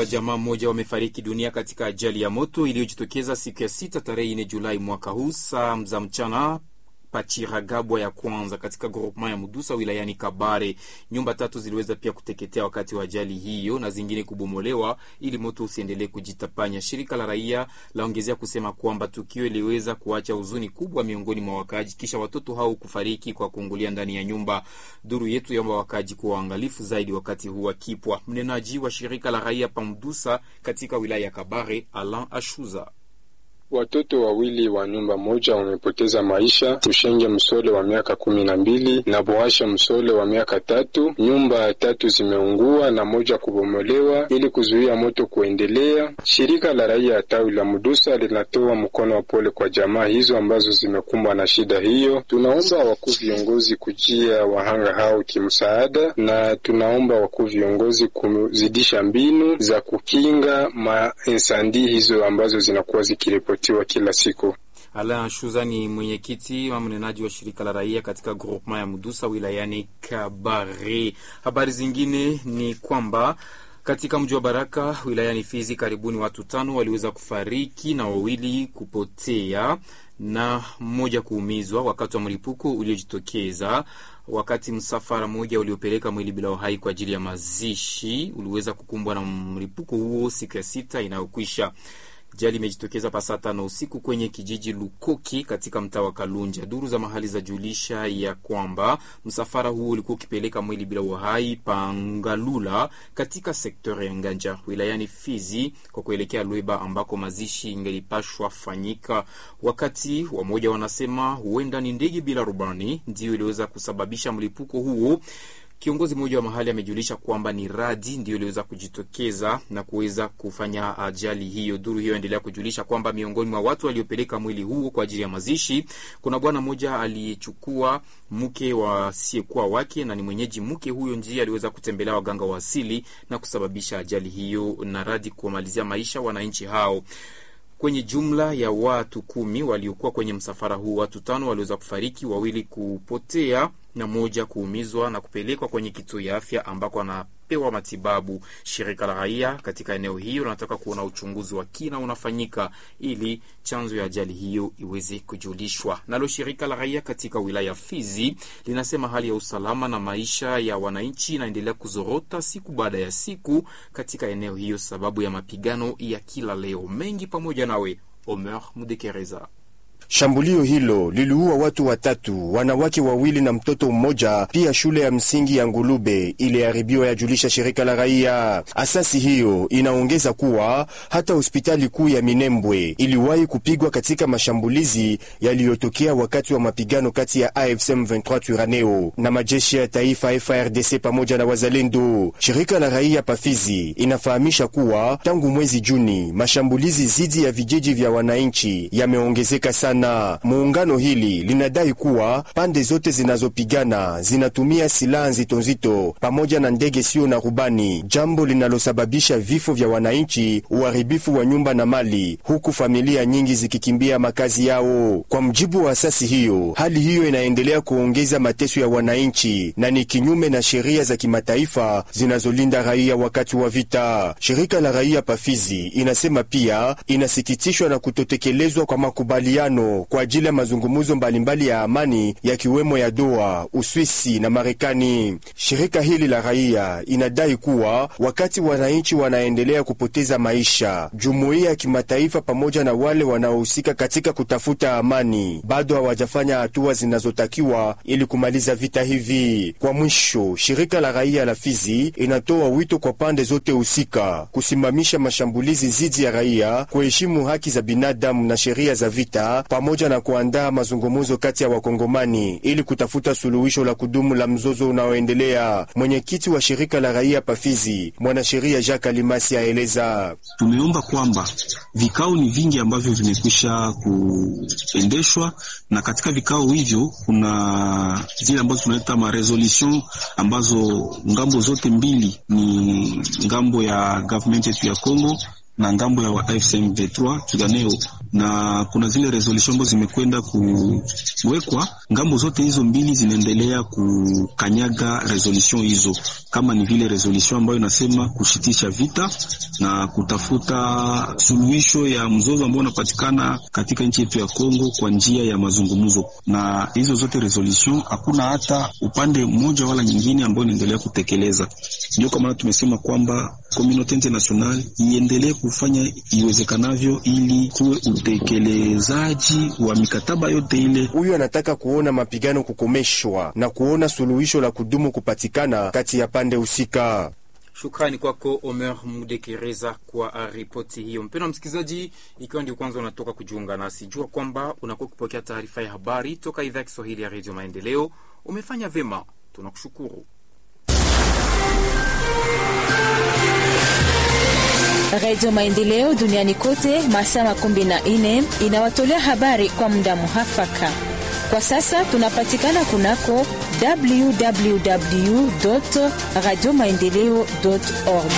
wa jamaa mmoja wamefariki dunia katika ajali ya moto iliyojitokeza siku ya sita tarehe 4 Julai mwaka huu saa za mchana Pachiragabwa ya kwanza katika groupement ya Mudusa wilayani Kabare. Nyumba tatu ziliweza pia kuteketea wakati wa ajali hiyo na zingine kubomolewa ili moto usiendelee kujitapanya. Shirika la raia laongezea kusema kwamba tukio iliweza kuacha huzuni kubwa miongoni mwa wakaaji, kisha watoto hao kufariki kwa kuungulia ndani ya nyumba. Duru yetu yaomba wakaaji kuwa waangalifu zaidi wakati huu wakipwa. Mnenaji wa shirika la raia pa Mudusa katika wilaya ya Kabare, Alan Ashuza Watoto wawili wa nyumba moja wamepoteza maisha, Tushenge Msole wa miaka kumi na mbili na Boasha Msole wa miaka tatu. Nyumba tatu zimeungua na moja kubomolewa ili kuzuia moto kuendelea. Shirika la raia ya tawi la Mudusa linatoa mkono wa pole kwa jamaa hizo ambazo zimekumbwa na shida hiyo. Tunaomba wakuu viongozi kujia wahanga hao kimsaada, na tunaomba wakuu viongozi kuzidisha mbinu za kukinga mainsandi hizo ambazo zinakuwa zikiripoti kila siku. Alain Shuza ni mwenyekiti wa mnenaji wa shirika la raia katika groupement ya Mudusa wilayani Kabare. Habari zingine ni kwamba katika mji wa Baraka wilayani Fizi, karibuni watu tano waliweza kufariki na wawili kupotea na mmoja kuumizwa wakati wa mlipuko uliojitokeza wakati msafara mmoja uliopeleka mwili bila uhai kwa ajili ya mazishi uliweza kukumbwa na mlipuko huo siku ya sita inayokwisha. Ajali imejitokeza pasaa tano usiku kwenye kijiji Lukoki katika mtaa wa Kalunja. Duru za mahali za julisha ya kwamba msafara huo ulikuwa ukipeleka mwili bila uhai Pangalula katika sekta ya Nganja wilayani Fizi kwa kuelekea Lweba ambako mazishi ingelipashwa fanyika. Wakati wamoja wanasema huenda ni ndege bila rubani ndiyo iliweza kusababisha mlipuko huo. Kiongozi mmoja wa mahali amejulisha kwamba ni radi ndio iliweza kujitokeza na kuweza kufanya ajali hiyo. Duru hiyo endelea kujulisha kwamba miongoni mwa watu waliopeleka mwili huo kwa ajili ya mazishi kuna bwana mmoja aliyechukua mke wasiyekuwa wake na ni mwenyeji mke huyo, ndiye aliweza kutembelea waganga wa asili na kusababisha ajali hiyo na radi kuwamalizia maisha wananchi hao. Kwenye jumla ya watu kumi waliokuwa kwenye msafara huu, watu tano waliweza kufariki, wawili kupotea na moja kuumizwa na kupelekwa kwenye kituo ya afya ambako anapewa matibabu. Shirika la raia katika eneo hiyo linataka kuona uchunguzi wa kina unafanyika ili chanzo ya ajali hiyo iweze kujulishwa. Nalo shirika la raia katika wilaya ya Fizi linasema hali ya usalama na maisha ya wananchi inaendelea kuzorota siku baada ya siku katika eneo hiyo, sababu ya mapigano ya kila leo. Mengi pamoja nawe Omer Mudekereza. Shambulio hilo liliua watu watatu, wanawake wawili na mtoto mmoja. Pia shule ya msingi ya Ngulube iliharibiwa, yajulisha shirika la raia. Asasi hiyo inaongeza kuwa hata hospitali kuu ya Minembwe iliwahi kupigwa katika mashambulizi yaliyotokea wakati wa mapigano kati ya AFC M23 Twirwaneho na majeshi ya taifa FARDC pamoja na wazalendo. Shirika la raia Pafizi inafahamisha kuwa tangu mwezi Juni mashambulizi dhidi ya vijiji vya wananchi yameongezeka sana. Muungano hili linadai kuwa pande zote zinazopigana zinatumia silaha nzito nzito pamoja na ndege sio na rubani, jambo linalosababisha vifo vya wananchi, uharibifu wa nyumba na mali, huku familia nyingi zikikimbia makazi yao. Kwa mjibu wa asasi hiyo, hali hiyo inaendelea kuongeza mateso ya wananchi na ni kinyume na sheria za kimataifa zinazolinda raia wakati wa vita. Shirika la raia Pafizi inasema pia inasikitishwa na kutotekelezwa kwa makubaliano kwa ajili ya mazungumzo mbalimbali ya amani yakiwemo ya Doha, Uswisi na Marekani. Shirika hili la raia inadai kuwa wakati wananchi wanaendelea kupoteza maisha, jumuiya ya kimataifa pamoja na wale wanaohusika katika kutafuta amani bado hawajafanya hatua zinazotakiwa ili kumaliza vita hivi. Kwa mwisho, shirika la raia la Fizi inatoa wito kwa pande zote husika kusimamisha mashambulizi dhidi ya raia, kuheshimu haki za binadamu na sheria za vita pamoja na kuandaa mazungumzo kati ya wakongomani ili kutafuta suluhisho la kudumu la mzozo unaoendelea. Mwenyekiti wa shirika la raia Pafizi, mwanasheria Jacques Alimasi aeleza: tumeomba kwamba vikao ni vingi ambavyo vimekwisha kuendeshwa, na katika vikao hivyo kuna zile ambazo tunaita maresolution ambazo ngambo zote mbili ni ngambo ya government yetu ya Congo na ngambo ya AFC M23 Twirwaneho na kuna zile resolution ambazo zimekwenda kuwekwa. Ngambo zote hizo mbili zinaendelea kukanyaga resolution hizo, kama ni vile resolution ambayo inasema kushitisha vita na kutafuta suluhisho ya mzozo ambao unapatikana katika nchi yetu ya Kongo kwa njia ya mazungumzo. Na hizo zote resolution hakuna hata upande mmoja wala nyingine ambao inaendelea kutekeleza. Ndio kwa maana tumesema kwamba community international iendelee kufanya iwezekanavyo ili kuwe utekelezaji wa mikataba yote ile. Huyu anataka kuona mapigano kukomeshwa na kuona suluhisho la kudumu kupatikana kati ya pande husika. Shukrani kwako Omer Mudekereza kwa ripoti hiyo. Mpendwa msikilizaji, ikiwa ndio kwanza unatoka kujiunga nasi, jua kwamba unakuwa kupokea taarifa ya habari toka idhaa ya Kiswahili ya Redio Maendeleo. Umefanya vyema, tunakushukuru. Redio Maendeleo duniani kote masaa makumi na nne inawatolea habari kwa muda muhafaka. Kwa sasa tunapatikana kunako www radio maendeleo org.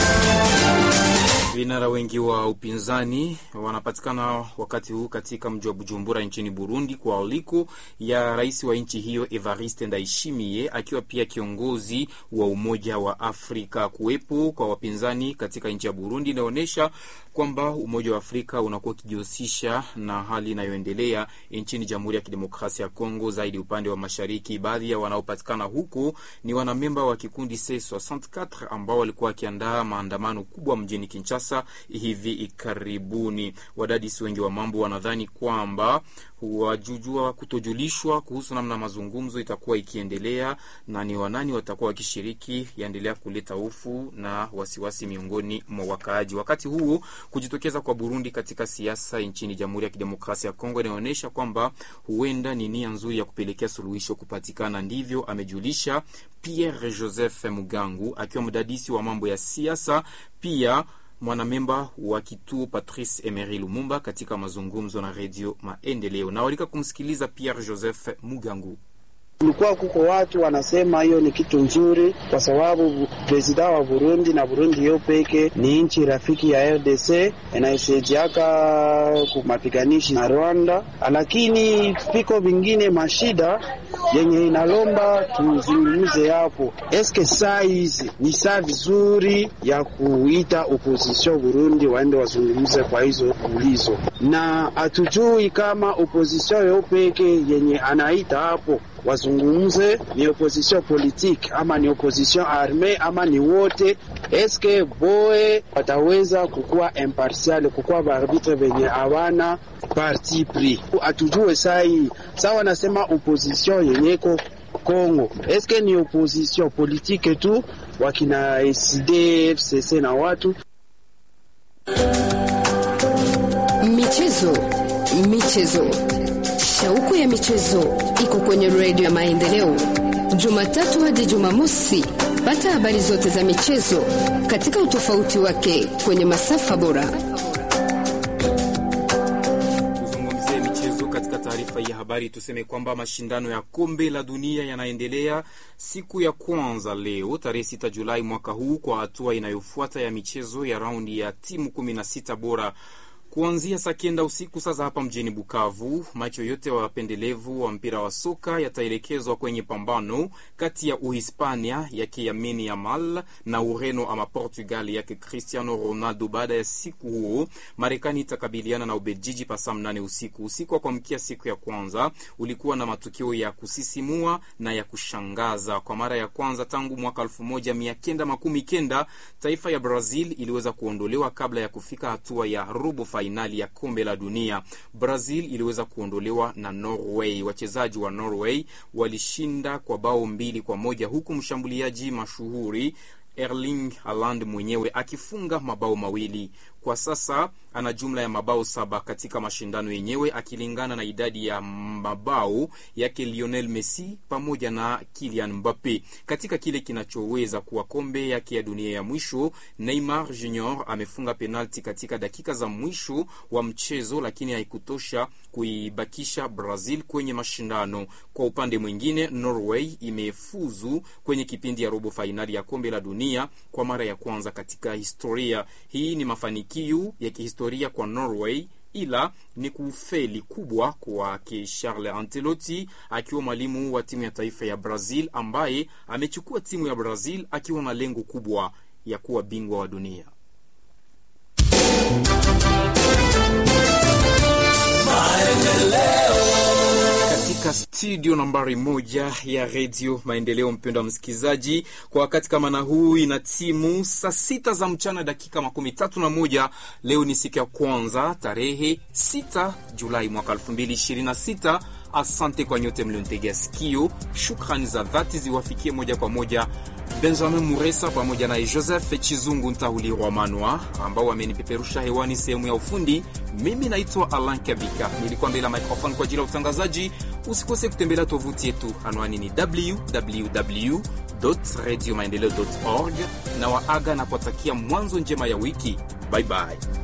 Vinara wengi wa upinzani wanapatikana wakati huu katika mji wa Bujumbura nchini Burundi kwa aliko ya rais wa nchi hiyo Evariste Ndayishimiye, akiwa pia kiongozi wa Umoja wa Afrika. Kuwepo kwa wapinzani katika nchi ya Burundi inaonyesha kwamba Umoja wa Afrika unakuwa ukijihusisha na hali inayoendelea nchini Jamhuri ya Kidemokrasia ya Kongo, zaidi upande wa mashariki. Baadhi ya wanaopatikana huko ni wanamemba wa kikundi C64 ambao walikuwa wakiandaa maandamano kubwa mjini Kinshasa hivi karibuni. Wadadisi wengi wa mambo wanadhani kwamba wajujua kutojulishwa kuhusu namna mazungumzo itakuwa ikiendelea na ni wanani watakuwa wakishiriki yaendelea kuleta hofu na wasiwasi miongoni mwa wakaaji. Wakati huo kujitokeza kwa Burundi katika siasa nchini Jamhuri ya Kidemokrasia ya Kongo inaonyesha kwamba huenda ni nia nzuri ya kupelekea suluhisho kupatikana. Ndivyo amejulisha Pierre Joseph Mugangu akiwa mdadisi wa mambo ya siasa pia mwanamemba wa kituo Patrice Emery Lumumba katika mazungumzo na Redio Maendeleo. Nawalika kumsikiliza Pierre Joseph Mugangu. Kulikuwa kuko watu wanasema hiyo ni kitu nzuri, kwa sababu presida wa Burundi na Burundi hiyo peke ni nchi rafiki ya RDC inaisaidiaka kumapiganishi na Rwanda, lakini piko vingine mashida yenye inalomba tuzungumze hapo. Eske saa hizi ni saa vizuri ya kuita opposition Burundi waende wazungumze kwa hizo ulizo, na hatujui kama opposition yo peke yenye anaita hapo wazungumze ni opposition politique ama ni opposition arme ama ni wote. Eske boe wataweza kukuwa impartial, kukuwa baarbitre venye hawana parti pris? Atujue sai sawa, wanasema opposition yenyeko Kongo, eske ni opposition politique tu wakina SD FCC na watu michezo michezo Shauku ya michezo iko kwenye redio ya Maendeleo, Jumatatu hadi Jumamosi. Pata habari zote za michezo katika utofauti wake kwenye masafa bora. Tuzungumzie michezo katika taarifa ya habari. Tuseme kwamba mashindano ya kombe la dunia yanaendelea siku ya kwanza leo tarehe 6 Julai mwaka huu kwa hatua inayofuata ya michezo ya raundi ya timu 16 bora kuanzia saa kenda usiku sasa hapa mjini Bukavu, macho yote wa wapendelevu wa mpira wa soka yataelekezwa kwenye pambano kati ya Uhispania yake Lamine Yamal na Ureno ama Portugal yake Cristiano Ronaldo. Baada ya siku huo, Marekani itakabiliana na Ubelgiji pasaa mnane usiku. Usiku wa kuamkia siku ya kwanza ulikuwa na matukio ya kusisimua na ya kushangaza. Kwa mara ya kwanza tangu mwaka elfu moja mia kenda makumi kenda taifa ya Brazil iliweza kuondolewa kabla ya kufika hatua ya robo fainali ya kombe la dunia. Brazil iliweza kuondolewa na Norway. Wachezaji wa Norway walishinda kwa bao mbili kwa moja huku mshambuliaji mashuhuri Erling Haaland mwenyewe akifunga mabao mawili. Kwa sasa ana jumla ya mabao saba katika mashindano yenyewe akilingana na idadi ya mabao yake Lionel Messi pamoja na Kylian Mbappe. Katika kile kinachoweza kuwa kombe yake ya dunia ya mwisho, Neymar Jr amefunga penalti katika dakika za mwisho wa mchezo, lakini haikutosha kuibakisha Brazil kwenye mashindano. Kwa upande mwingine, Norway imefuzu kwenye kipindi ya robo fainali ya kombe la dunia kwa mara ya kwanza katika historia. Hii ni mafanikio ya kihistoria kwa Norway ila ni kufeli kubwa kwake Charles Ancelotti akiwa mwalimu wa timu ya taifa ya Brazil ambaye amechukua timu ya Brazil akiwa na lengo kubwa ya kuwa bingwa wa dunia. katika studio nambari moja ya redio Maendeleo. Mpendo wa msikilizaji, kwa wakati kama na huu ina timu saa sita za mchana dakika makumi tatu na moja. Leo ni siku ya kwanza tarehe 6 Julai mwaka 2026. Asante kwa nyote mlionitegea sikio. Shukrani za dhati ziwafikie moja kwa moja Benjamin Muresa pamoja naye Joseph Chizungu Ntahulirwa Manwa ambao wamenipeperusha hewani sehemu ya ufundi. Mimi naitwa Alan Kabika, nilikuwa mbele ya microphone kwa ajili ya utangazaji. Usikose kutembelea tovuti yetu, anwani ni www radio maendeleo org, na waaga na kuwatakia mwanzo njema ya wiki. Bye bye.